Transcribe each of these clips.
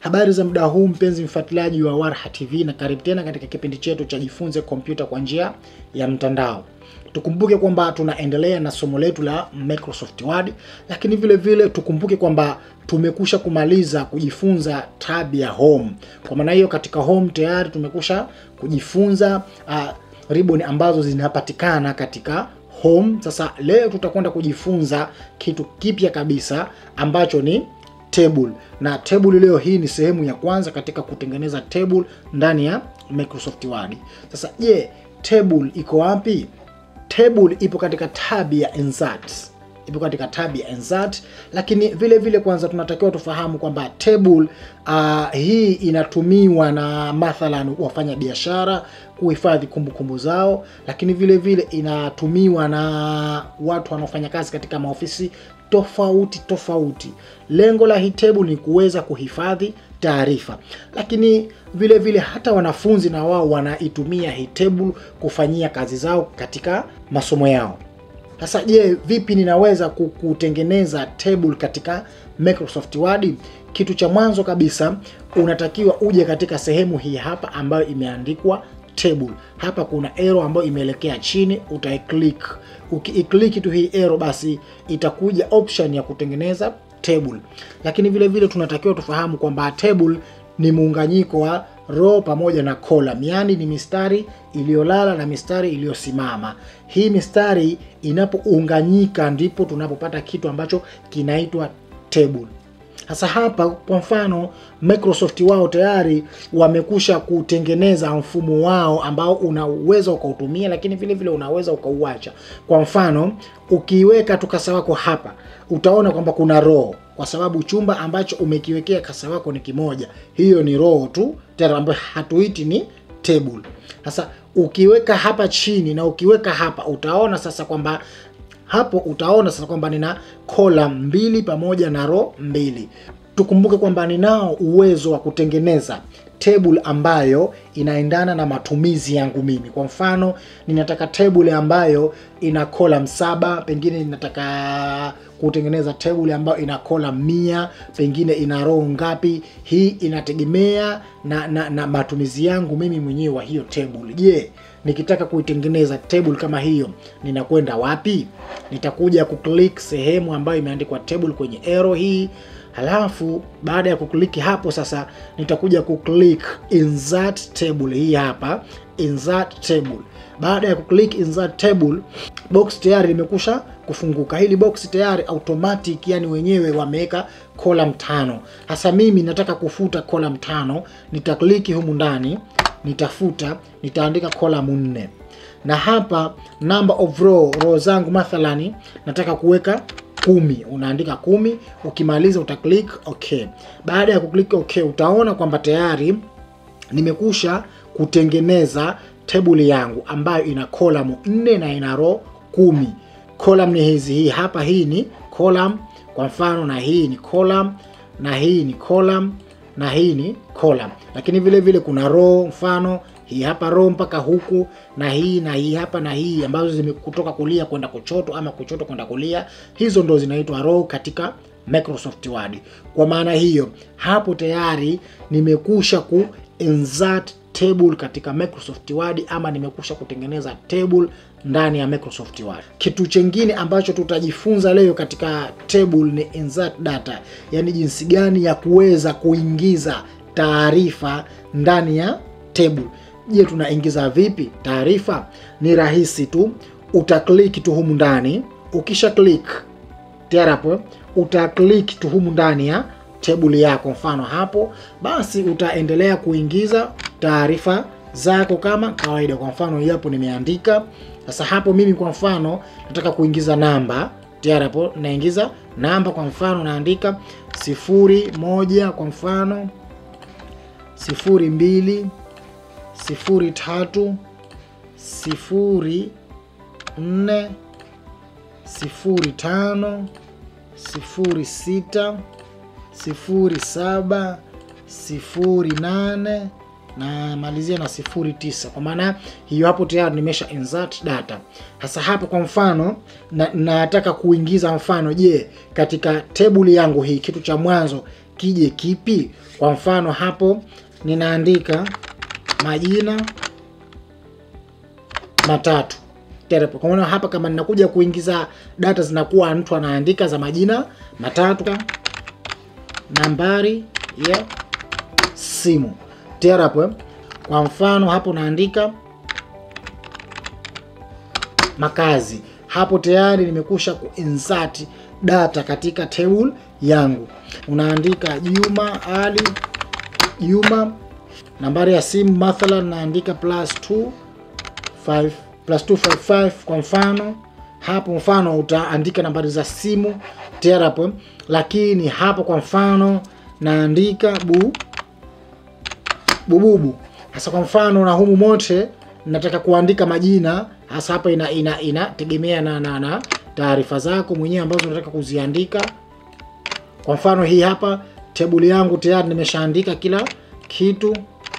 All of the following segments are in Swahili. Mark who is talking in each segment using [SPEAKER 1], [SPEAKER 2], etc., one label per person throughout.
[SPEAKER 1] Habari za muda huu mpenzi mfuatiliaji wa Warha TV, na karibu tena katika kipindi chetu cha jifunze kompyuta kwa njia ya mtandao. Tukumbuke kwamba tunaendelea na somo letu la Microsoft Word, lakini vile vile tukumbuke kwamba tumekusha kumaliza kujifunza tab ya home. Kwa maana hiyo, katika home tayari tumekusha kujifunza uh, ribbon ambazo zinapatikana katika home. Sasa leo tutakwenda kujifunza kitu kipya kabisa ambacho ni table na table leo hii ni sehemu ya kwanza katika kutengeneza table ndani ya Microsoft Word. Sasa je, table iko wapi? Table ipo katika tab ya insert, ipo katika tab ya insert, lakini vile vile kwanza tunatakiwa tufahamu kwamba table uh, hii inatumiwa na mathalan wafanya biashara kuhifadhi kumbukumbu zao, lakini vile vile inatumiwa na watu wanaofanya kazi katika maofisi tofauti tofauti. Lengo la hii table ni kuweza kuhifadhi taarifa, lakini vile vile hata wanafunzi na wao wanaitumia hii table kufanyia kazi zao katika masomo yao. Sasa je, vipi ninaweza kutengeneza table katika Microsoft Word? Kitu cha mwanzo kabisa unatakiwa uje katika sehemu hii hapa ambayo imeandikwa table. Hapa kuna arrow ambayo imeelekea chini, utaiclick. Ukiiclick tu hii arrow, basi itakuja option ya kutengeneza table. Lakini vile vile tunatakiwa tufahamu kwamba table ni muunganyiko wa row pamoja na column, yaani ni mistari iliyolala na mistari iliyosimama. Hii mistari inapounganyika ndipo tunapopata kitu ambacho kinaitwa table. Sasa hapa kwa mfano Microsoft wao tayari wamekusha kutengeneza mfumo wao ambao unaweza ukautumia, lakini vile vile unaweza ukauacha. Kwa mfano ukiweka tu kasa wako hapa, utaona kwamba kuna row, kwa sababu chumba ambacho umekiwekea kasa wako ni kimoja. Hiyo ni row tu tena, ambayo hatuiti ni table. Sasa ukiweka hapa chini na ukiweka hapa, utaona sasa kwamba hapo utaona sasa kwamba nina column mbili pamoja na row mbili. Tukumbuke kwamba ninao uwezo wa kutengeneza table ambayo inaendana na matumizi yangu mimi. Kwa mfano, ninataka table ambayo ina column saba, pengine ninataka kutengeneza table ambayo ina column mia, pengine ina row ngapi. Hii inategemea na, na, na matumizi yangu mimi mwenyewe wa hiyo table. Je, nikitaka kuitengeneza table kama hiyo ninakwenda wapi? Nitakuja kuclick sehemu ambayo imeandikwa table kwenye arrow hii, halafu baada ya kukliki hapo sasa nitakuja kuclick insert table hii hapa, insert table. Baada ya kuclick insert table, box tayari limekusha kufunguka. Hili box tayari automatic, yani wenyewe wameweka column tano. Hasa mimi nataka kufuta column tano, nitakliki humu ndani nitafuta nitaandika column nne, na hapa number of row row zangu mathalani nataka kuweka kumi, unaandika kumi. Ukimaliza uta click okay. Baada ya kuklik okay, utaona kwamba tayari nimekusha kutengeneza table yangu ambayo ina column nne na ina row kumi. Column ni hizi, hii hapa, hii ni column kwa mfano, na hii ni column na hii ni column na hii ni column, lakini vile vile kuna row, mfano hii hapa row mpaka huku na hii na hii hapa na hii ambazo zimekutoka kulia kwenda kushoto ama kushoto kwenda kulia, hizo ndo zinaitwa row katika Microsoft Word. Kwa maana hiyo hapo tayari nimekusha ku insert table katika Microsoft Word ama nimekusha kutengeneza table ndani ya Microsoft Word. Kitu chengine ambacho tutajifunza leo katika table ni insert data, yaani jinsi gani ya kuweza kuingiza taarifa ndani ya table. Je, tunaingiza vipi taarifa? Ni rahisi tu, utaklik tu humu ndani. Ukisha click tayari hapo utaklik tu humu ndani ya table yako, mfano hapo, basi utaendelea kuingiza taarifa zako kama kawaida. Kwa mfano hapo nimeandika sasa, hapo mimi kwa mfano nataka kuingiza namba, tayari hapo naingiza namba, kwa mfano naandika sifuri moja, kwa mfano sifuri mbili sifuri tatu sifuri nne sifuri tano sifuri sita sifuri saba sifuri nane na malizia na sifuri tisa. Kwa maana hiyo hapo tayari nimesha insert data. Sasa hapo kwa mfano na, nataka kuingiza mfano, je, katika table yangu hii kitu cha mwanzo kije kipi? Kwa mfano hapo ninaandika majina matatu Terepo. Kwa maana hapa kama ninakuja kuingiza data zinakuwa mtu anaandika za majina matatu, nambari ya simu Terepo. Kwa mfano hapo naandika makazi, hapo tayari nimekusha kuinsert data katika table yangu. Unaandika Juma Ali Juma, nambari ya simu mathalan naandika plus 2 5 plus 255 kwa mfano hapo, mfano utaandika nambari za simu tayari hapo, lakini hapo kwa mfano naandika bu bububu. Sasa kwa mfano na humu mote nataka kuandika majina hasa hapa, ina ina inategemea na na, na taarifa zako mwenyewe ambazo unataka kuziandika. Kwa mfano hii hapa tebuli yangu tayari nimeshaandika kila kitu.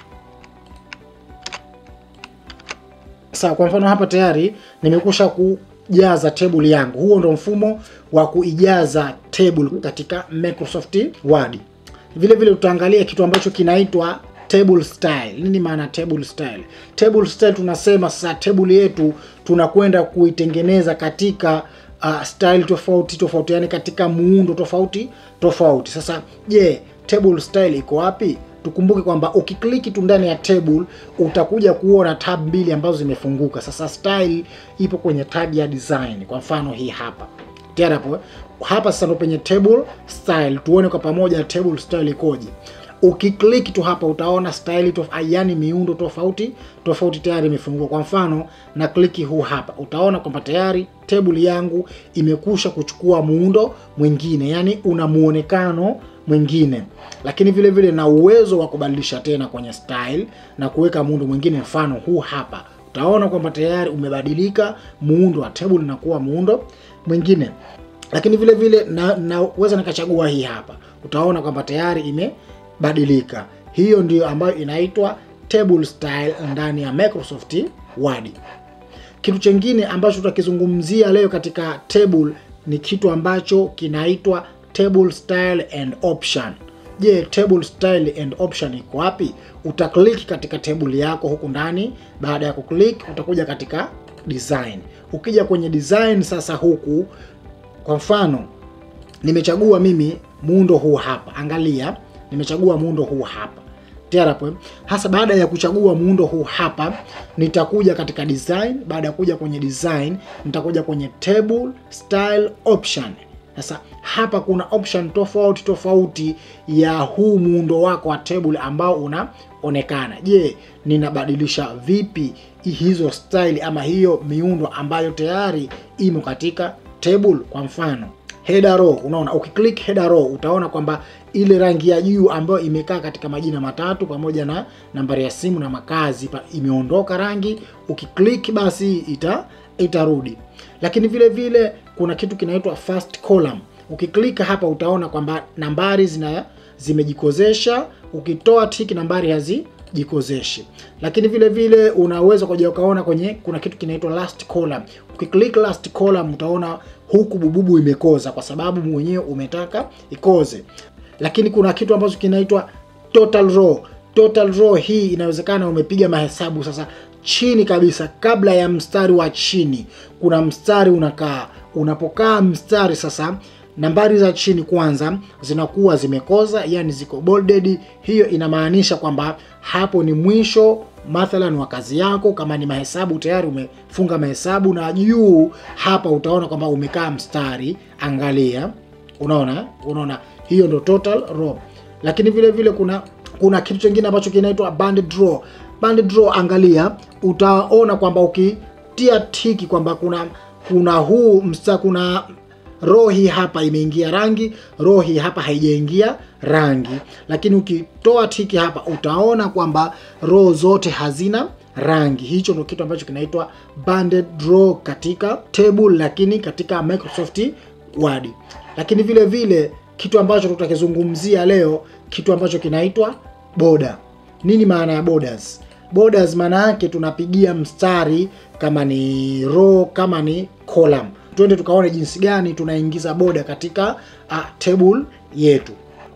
[SPEAKER 1] Sawa, kwa mfano hapa tayari nimekusha kujaza table yangu. Huo ndo mfumo wa kuijaza table katika Microsoft Word. Vile vile tutaangalia kitu ambacho kinaitwa table style. Nini maana table style? Table style tunasema sasa table yetu tunakwenda kuitengeneza katika uh, style tofauti tofauti, yani katika muundo tofauti tofauti. Sasa je, table style iko wapi? Tukumbuke kwamba ukikliki tu ndani ya table utakuja kuona tab mbili ambazo zimefunguka. Sasa style ipo kwenye tab ya design, kwa mfano hii hapa tayari hapo hapa. Sasa ndo penye table style, tuone kwa pamoja table style ikoje. Ukiklik tu hapa utaona style tof, yani miundo tofauti tofauti tayari imefunguka. Kwa mfano na kliki huu hapa, utaona kwamba tayari table yangu imekusha kuchukua muundo mwingine, yani una muonekano mwingine, lakini vile vile na uwezo wa kubadilisha tena kwenye style na kuweka muundo mwingine. Mfano huu hapa, utaona kwamba tayari umebadilika muundo wa table na kuwa muundo mwingine, lakini vile vile na naweza nikachagua hii hapa, utaona kwamba tayari ime badilika. Hiyo ndiyo ambayo inaitwa table style ndani ya Microsoft Word. Kitu chengine ambacho tutakizungumzia leo katika table ni kitu ambacho kinaitwa table style and option. Je, table style and option iko wapi? Utaklik katika table yako huku ndani. Baada ya kuklik, utakuja katika design. Ukija kwenye design sasa, huku kwa mfano nimechagua mimi muundo huu hapa, angalia nimechagua muundo huu hapa terapo. Hasa baada ya kuchagua muundo huu hapa, nitakuja katika design. Baada ya kuja kwenye design, nitakuja kwenye table style option. Sasa hapa kuna option tofauti tofauti ya huu muundo wako wa table ambao unaonekana. Je, ninabadilisha vipi hizo style ama hiyo miundo ambayo tayari imo katika table? Kwa mfano header row, unaona ukiklik header row utaona kwamba ile rangi ya juu ambayo imekaa katika majina matatu pamoja na nambari ya simu na makazi pa, imeondoka rangi. Ukiklik basi ita itarudi. Lakini vile vile kuna kitu kinaitwa first column. Ukiklika hapa utaona kwamba nambari zina zimejikozesha. Ukitoa tiki nambari hazijikozeshi. Lakini vile vile unaweza kuja ukaona kwenye kuna kitu kinaitwa last column. Ukiklik last column utaona huku bububu imekoza kwa sababu mwenyewe umetaka ikoze lakini kuna kitu ambacho kinaitwa total row. Total row hii inawezekana umepiga mahesabu sasa, chini kabisa, kabla ya mstari wa chini kuna mstari unakaa. Unapokaa mstari sasa, nambari za chini kwanza zinakuwa zimekoza, yani ziko bolded. Hiyo inamaanisha kwamba hapo ni mwisho mathalan wa kazi yako. Kama ni mahesabu tayari umefunga mahesabu, na juu hapa utaona kwamba umekaa mstari. Angalia, unaona, unaona hiyo ndo total row. Lakini vile vile kuna kuna kitu kingine ambacho kinaitwa band draw. Band draw, angalia, utaona kwamba ukitia tiki kwamba kuna kuna huu msta kuna row hii hapa imeingia rangi, row hii hapa haijaingia rangi. Lakini ukitoa tiki hapa utaona kwamba row zote hazina rangi. Hicho ndo kitu ambacho kinaitwa band draw katika table, lakini katika Microsoft Word. Lakini vile vile kitu ambacho tutakizungumzia leo, kitu ambacho kinaitwa border. Nini maana ya borders? Borders maana yake tunapigia mstari, kama ni row, kama ni column. Twende tukaone jinsi gani tunaingiza border katika uh, table yetu.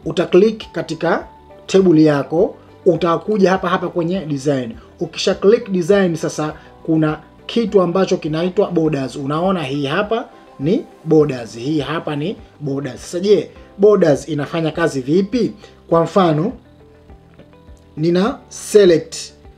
[SPEAKER 1] utaklik katika table yako, utakuja hapa hapa kwenye design. Ukisha click design, sasa kuna kitu ambacho kinaitwa borders. Unaona hii hapa ni borders, hii hapa ni borders. Sasa je, borders inafanya kazi vipi? Kwa mfano nina select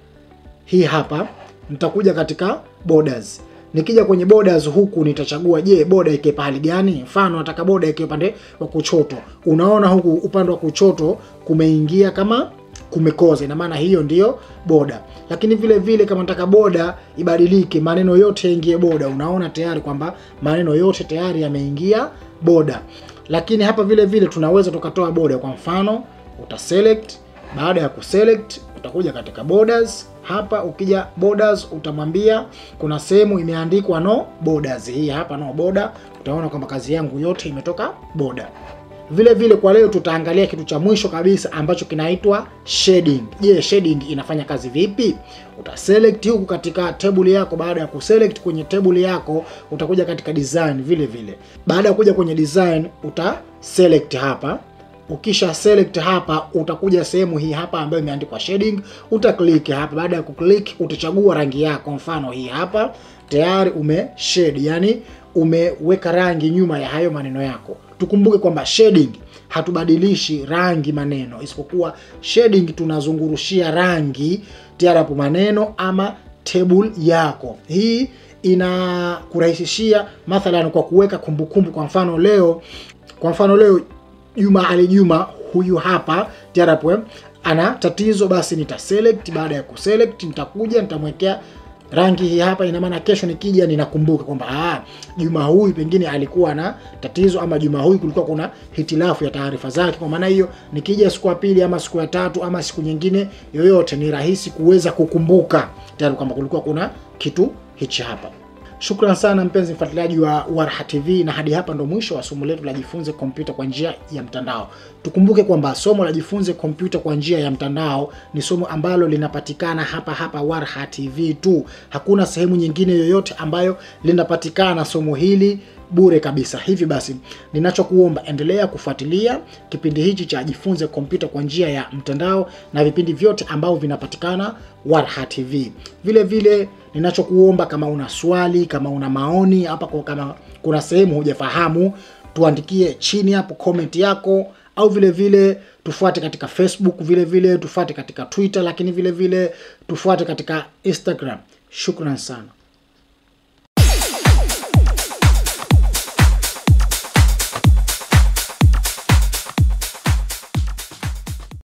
[SPEAKER 1] hii hapa, nitakuja katika borders. Nikija kwenye borders huku nitachagua, je, border ike pahali gani? Mfano nataka border ike upande wa kuchoto. Unaona huku upande wa kuchoto kumeingia kama kumekoza, ina maana hiyo ndiyo boda. Lakini vile vile kama nataka boda ibadilike, maneno yote yaingie boda, unaona tayari kwamba maneno yote tayari yameingia boda. Lakini hapa vile vile tunaweza tukatoa boda. Kwa mfano uta select, baada ya kuselect utakuja katika borders hapa. Ukija borders, utamwambia kuna sehemu imeandikwa no borders, hii hapa no border. Utaona kwamba kazi yangu yote imetoka border. Vile vile kwa leo tutaangalia kitu cha mwisho kabisa ambacho kinaitwa shading. Je, shading inafanya kazi vipi? Utaselect huku katika table yako. Baada ya kuselect kwenye table yako, utakuja katika design vile vile. Baada ya kuja kwenye design, uta select hapa. Ukisha select hapa, utakuja sehemu hii hapa ambayo imeandikwa shading, uta click hapa. Baada ya kuclick, utachagua rangi yako, mfano hii hapa, tayari ume shade, yani umeweka rangi nyuma ya hayo maneno yako. Tukumbuke kwamba shading hatubadilishi rangi maneno, isipokuwa shading tunazungurushia rangi tayari hapo maneno ama table yako. Hii inakurahisishia mathalan kwa kuweka kumbukumbu. Kwa mfano leo, kwa mfano leo Juma Ali Juma huyu hapa tayari hapo ana tatizo, basi nita select. Baada ya kuselect, nitakuja nitamwekea rangi hii hapa. Ina maana kesho nikija ninakumbuka kwamba ah, Juma huyu pengine alikuwa na tatizo, ama Juma huyu kulikuwa kuna hitilafu ya taarifa zake. Kwa maana hiyo, nikija siku ya pili ama siku ya tatu ama siku nyingine yoyote, ni rahisi kuweza kukumbuka tayari kwamba kulikuwa kuna kitu hichi hapa. Shukran sana mpenzi mfuatiliaji wa Warha TV, na hadi hapa ndo mwisho wa somo letu la jifunze kompyuta kwa njia ya mtandao. Tukumbuke kwamba somo la jifunze kompyuta kwa njia ya mtandao ni somo ambalo linapatikana hapa hapa Warha TV tu. Hakuna sehemu nyingine yoyote ambayo linapatikana somo hili bure kabisa. Hivi basi, ninachokuomba endelea kufuatilia kipindi hichi cha jifunze kompyuta kwa njia ya mtandao na vipindi vyote ambavyo vinapatikana Warha TV. Vile vile ninachokuomba kama una swali, kama una maoni hapa, kwa kama kuna sehemu hujafahamu, tuandikie chini hapo comment yako, au vile vile tufuate katika Facebook, vile vile tufuate katika Twitter, lakini vile vile tufuate katika Instagram. Shukran sana.